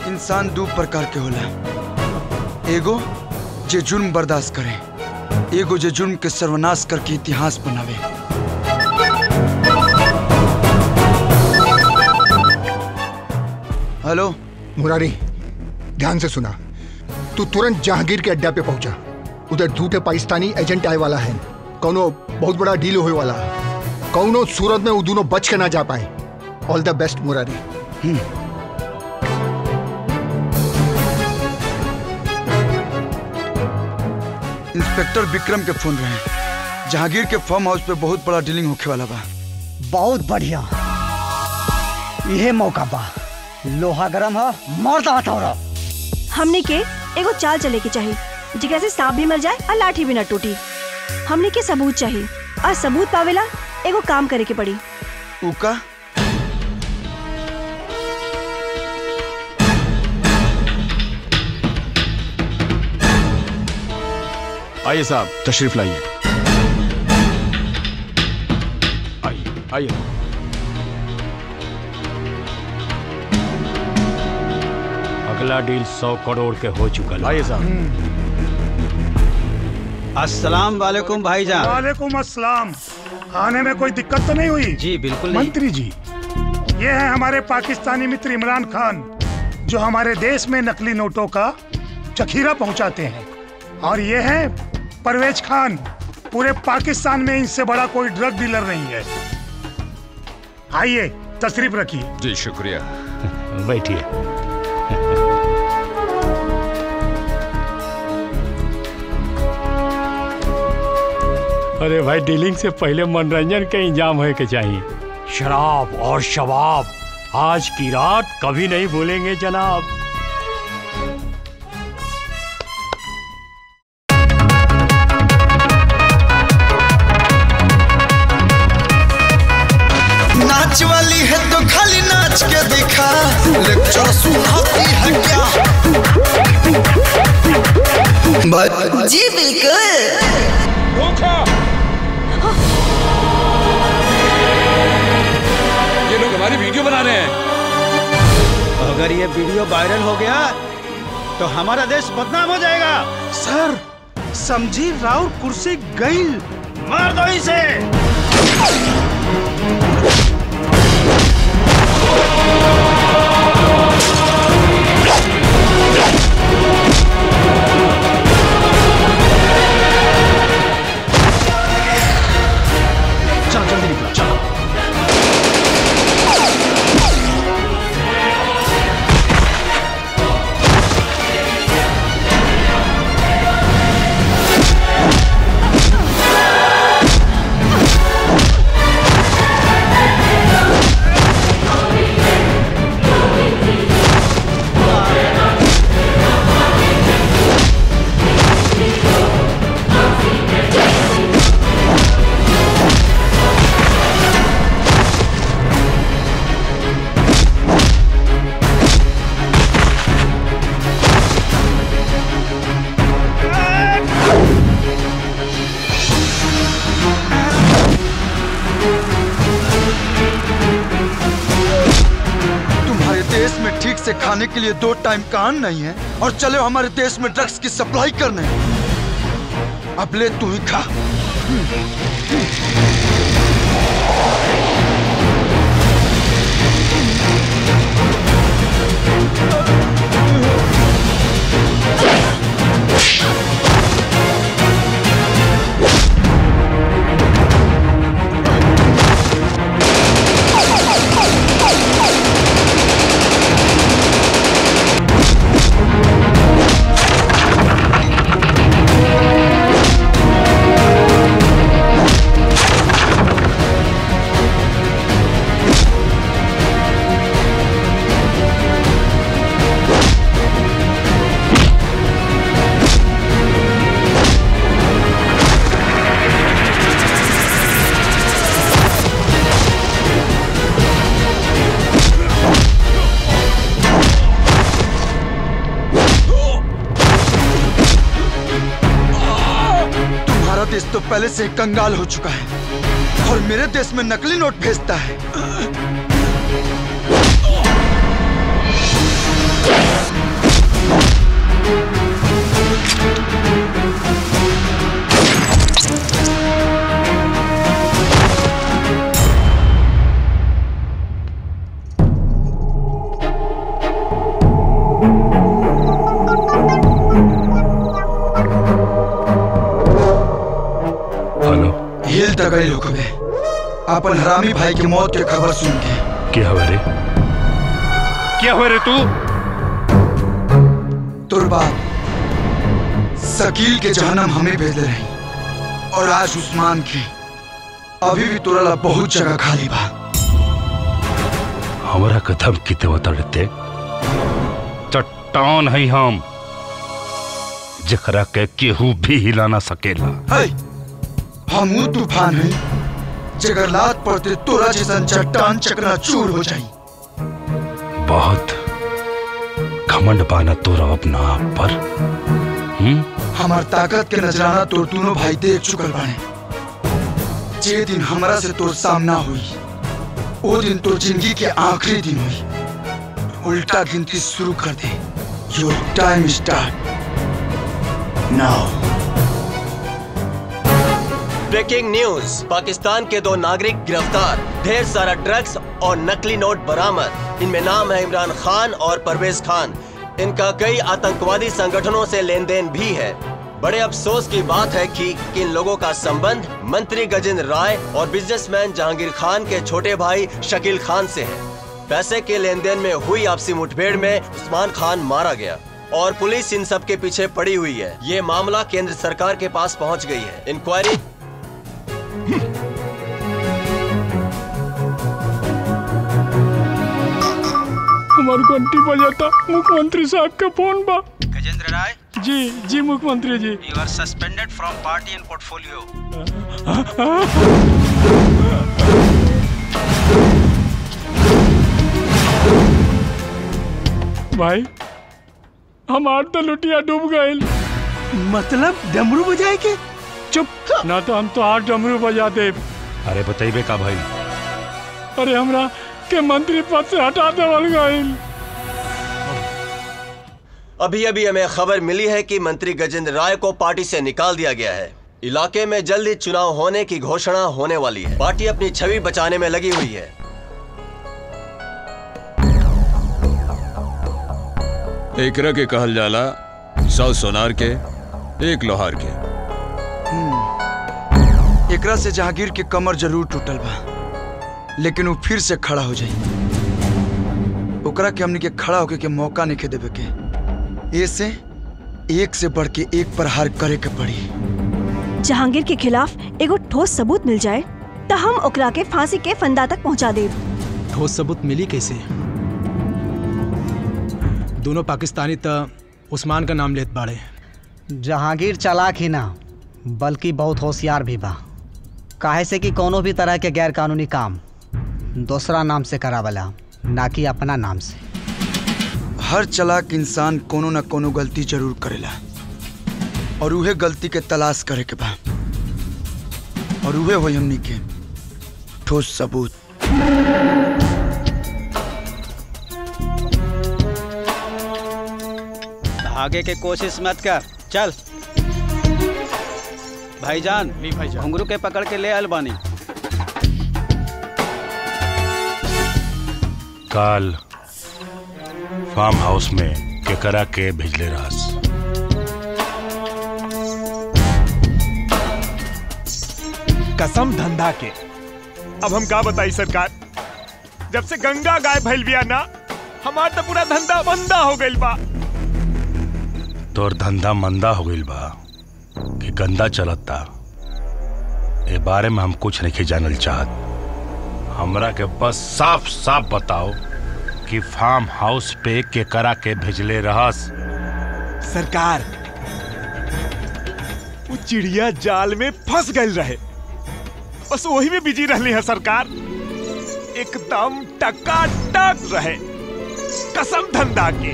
इंसान दो प्रकार के होला एगो जे जुर्म बर्दाश्त करे एगो जे जुर्म के सर्वनाश करके इतिहास बनावे हेलो मुरारी ध्यान से सुना तू तुरंत जहांगीर के अड्डा पे पहुंचा उधर झूठे पाकिस्तानी एजेंट आए वाला है कौनो बहुत बड़ा डील होए वाला है कौनो सूरत में वो दोनों बच के ना जा पाए all the best Murari inspector Vikram के फोन रहे जहांगीर के फार्म हाउस पे बहुत बड़ा डीलिंग होखे वाला बा बहुत बढ़िया यह मौका बा लोहा गरम है मर्द हथौड़ा हमने के एगो चाल चले के चाहिए जिकरा से सांप भी मर जाए और लाठी भी न टूटी हमने के सबूत चाहिए और सबूत पावेला एगो काम करे के पड़ी उका आइए साहब तशरीफ लाइए आइए आइए अगला डील सौ करोड़ के हो चुका है आइए साहब अस्सलाम वालेकुम भाईजान वालेकुम अस्सलाम आने में कोई दिक्कत तो नहीं हुई जी बिल्कुल नहीं मंत्री जी ये है हमारे पाकिस्तानी मित्र इमरान खान जो हमारे देश में नकली नोटों का जखीरा पहुंचाते हैं और ये है परवेज खान पूरे पाकिस्तान में इनसे बड़ा कोई ड्रग डीलर नहीं है आइए तशरीफ रखिए जी शुक्रिया बैठिए अरे भाई डीलिंग से पहले मनोरंजन का इंतजाम होए के चाहिए शराब और शबाब आज की रात कभी नहीं भूलेंगे जनाब नाच वाली है तो खाली नाच के दिखा लेक्चर सुनाती है क्या जी बिल्कुल ये लोग हमारी वीडियो बना रहे हैं अगर ये वीडियो वायरल हो गया तो हमारा देश बदनाम हो जाएगा सर समझी राउर कुर्सी गई मार दो इसे चलो जल्दी निकलो चलो तुम्हारे देश में ठीक से खाने के लिए दो टाइम का अन्न नहीं है और चले हो हमारे देश में ड्रग्स की सप्लाई करने अब ले तू ही खा तुम्हारा देश तो पहले से ही कंगाल हो चुका है और मेरे देश में नकली नोट भेजता है हेलो हिल तक गई लोकबे अपन हरामी भाई की मौत के खबर सुन के क्या हुआ रे क्या हुआ रे तू तुरबा शकील के जहनम हमें भेज रही और आज उस्मान की अभी भी तुरला बहुत जगह खाली बा हमारा कदम किते उतरते चट्टान है हम जकरा के केहू भी हिला ना सकेला है हम ऊ तूफान है जगर लात पड़ते तोरा जैसा चट्टान चकना चूर हो जाई बहुत घमंड पाना तोरा अपना आप पर हम्म हमार ताकत के नजराना तोर दोनों भाई देख चुकल बाने जे दिन हमरा से तोर सामना हुई वो दिन तोर जिंदगी के आखिरी दिन हुई उल्टा गिनती शुरू कर दे your time start now breaking news Pakistan के दो नागरिक गिरफ्तार ढेर सारा ड्रग्स और नकली नोट बरामद इनमें नाम है इमरान खान और परवेज खान इनका कई आतंकवादी संगठनों से लेन देन भी है बड़े अफसोस की बात है कि इन लोगों का संबंध मंत्री गजेंद्र राय और बिजनेसमैन जहांगीर खान के छोटे भाई शकील खान से है पैसे के लेन देन में हुई आपसी मुठभेड़ में उस्मान खान मारा गया और पुलिस इन सब के पीछे पड़ी हुई है ये मामला केंद्र सरकार के पास पहुंच गई है इंक्वायरी हमारे घंटी बजाता मुख्यमंत्री साहब का फोन बा गजेंद्र राय जी जी मुख्यमंत्री जी you are suspended from party and portfolio भाई हमार तो लुटिया डूब गए मतलब डमरू बजाए के चुप ना तो हम तो आठ डमरू बजा दे अरे बताइबे का भाई अरे हमरा के मंत्री पद से हटा देवल गईल अभी अभी हमें खबर मिली है कि मंत्री गजेंद्र राय को पार्टी से निकाल दिया गया है इलाके में जल्दी चुनाव होने की घोषणा होने वाली है पार्टी अपनी छवि बचाने में लगी हुई है एकरा के कहल जाला सौ सोनार के एक लोहार के एकरा से जहांगीर के कमर जरूर टूटल बा लेकिन वो फिर से खड़ा हो जाई ओकरा के हमनी के खड़ा होके के मौका नहीं के देवे के ऐसे एक से बढ़ के एक पर हार करे के पड़ी जहांगीर के खिलाफ एगो ठोस सबूत मिल जाए तो हम ओकरा के फांसी के फंदा तक पहुंचा देब ठोस सबूत मिली कैसे दोनों पाकिस्तानी त उस्मान का नाम लेत बाड़े जहांगीर चालाक ही ना बल्कि बहुत होशियार भी बा काहे से कि कोनो भी तरह के गैर कानूनी काम दूसरा नाम से करावला ना कि अपना नाम से हर चलाक इंसान कोनो न कोनो गलती जरूर करेला और उहे गलती के तलाश करे के बा और उहे होई हमनी के ठोस सबूत भागे के कोशिश मत कर चल भाईजान घुंगरू के पकड़ के ले अलबानी काल फार्म हाउस में केकरा के भेजले रहस कसम धंधा के अब हम का बताई सरकार जब से गंगा गाय भइल बिया ना हमार तो पूरा धंधा बंदा हो गइल बा तोर धंधा मंदा हो गईल बा कि गंदा चलता ए बारे में हम कुछ नहीं जानल चाहत हमरा के बस साफ साफ बताओ कि फार्म हाउस पे केकरा के भेजले रहस सरकार वो चिड़िया जाल में फंस गइल रहे बस वही में बिजी रहली है सरकार एकदम टकाटक रहे कसम धंधा की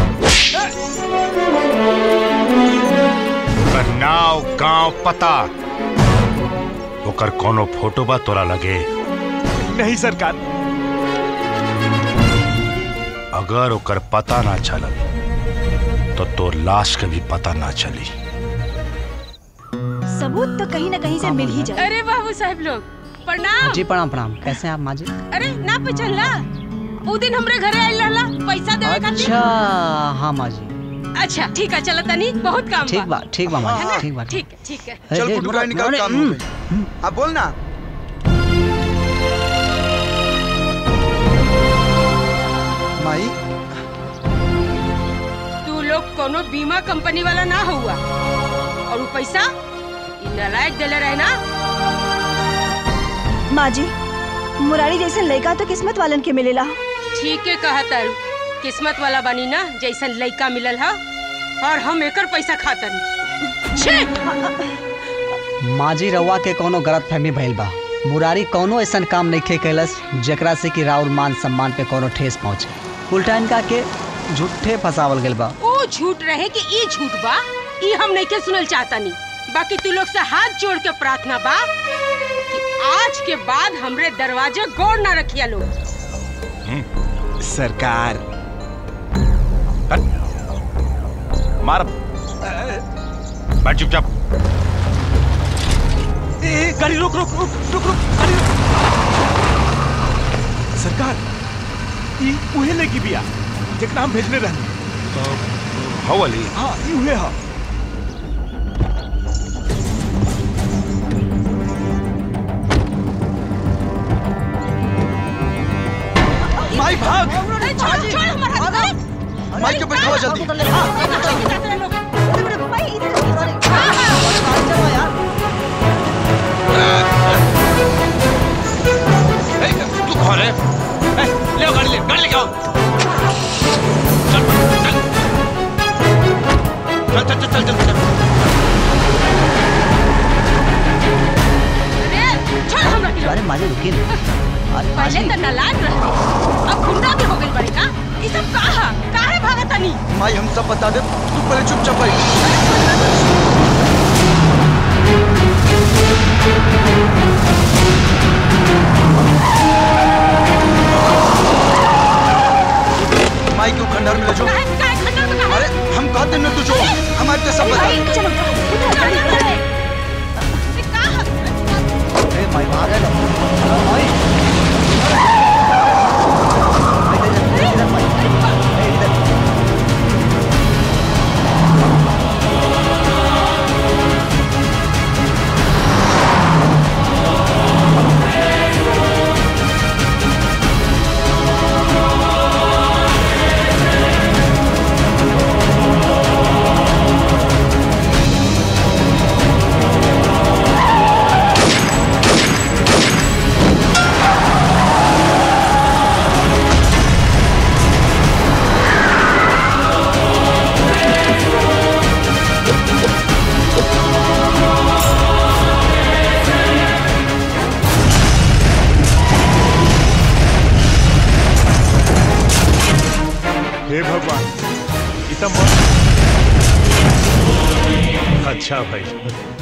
ओकर नाव गांव पता ओकर कोनो फोटो बा तोरा लगे नहीं सरकार अगर ओकर पता ना चलल तो तोर लाश के भी पता ना चली सबूत तो कहीं ना कहीं से मिल ही जाए अरे बाबू साहब लोग प्रणाम जी प्रणाम प्रणाम कैसे हैं आप माँ जी अरे ना पहचानला उ दिन हमरे घरे आइल रहला पैसा देवे खातिर अच्छा हाँ माँ जी अच्छा ठीक है चलो तनी बहुत काम ठीक बा ठीक बा माँ है जी ना? ठीक बा ठीक है ठीक है ए, चल ए, गुड्डू रुको, भाई निकल अरे, काम हो हम्म, गई अब बोल ना माई तू लोग कोनो बीमा कंपनी वाला ना हुआ और वो पैसा इ नालायक देले रहे ना माँ जी मुरारी जैसे लड़का तो किस्मत वालन के मिलेला ठीक है कहा तारू किस्मत वाला बनी ना जैसन लड़का मिलल हा और हम एकर पैसा खातन छे माँ जी रउआ के कोनो गलत फहमी भइल बा मुरारी कोनो ऐसन काम नहीं कैलस जेकरा से कि राउर मान सम्मान पे कोनो ठेस पहुँचे उल्टा इनका के झूठे फंसावल गेल बा ओ झूठ रहे कि ई झूठ बा ई हम नहीं के सुनल चाहता नहीं बाकी तू लोग से हाथ जोड़ के प्रार्थना बा कि आज के बाद हमरे दरवाजे गौर ना रखिया लोग सरकार मार बैठ चुपचाप ए, ए, गाड़ी रोक रोक रोक रोक रोक गाड़ी रोक सरकार ई उहे लेगी बिया जेकरा हम भेजने रहनी हो वाली हाँ ई उहे हा माई भाग छोड़ छोड़ हमारा हाथ माई के बैठाओ जल्दी तू कौन है ए, ले आओ गाड़ी ले गाड़ी लेके आओ चल चल चल चल चल चल चल अरे छोड़ हमरा के अरे माँ जी रुकिए ना। अरे माँ पहले जी तो नालायक रहे अब गुंडा भी हो गई बड़ी का ई सब काहा काहे भागत तनी माई हम सब बता दे तू पहले चुपचाप बैठ माई क्यों खंडर में ले जाओ काहे काहे खंडर में काहे अरे हम कहते न तुझो हमारे तो सब बता दे चलो अरे माई भाग गए माई हे भगवान ई त मर अच्छा भाई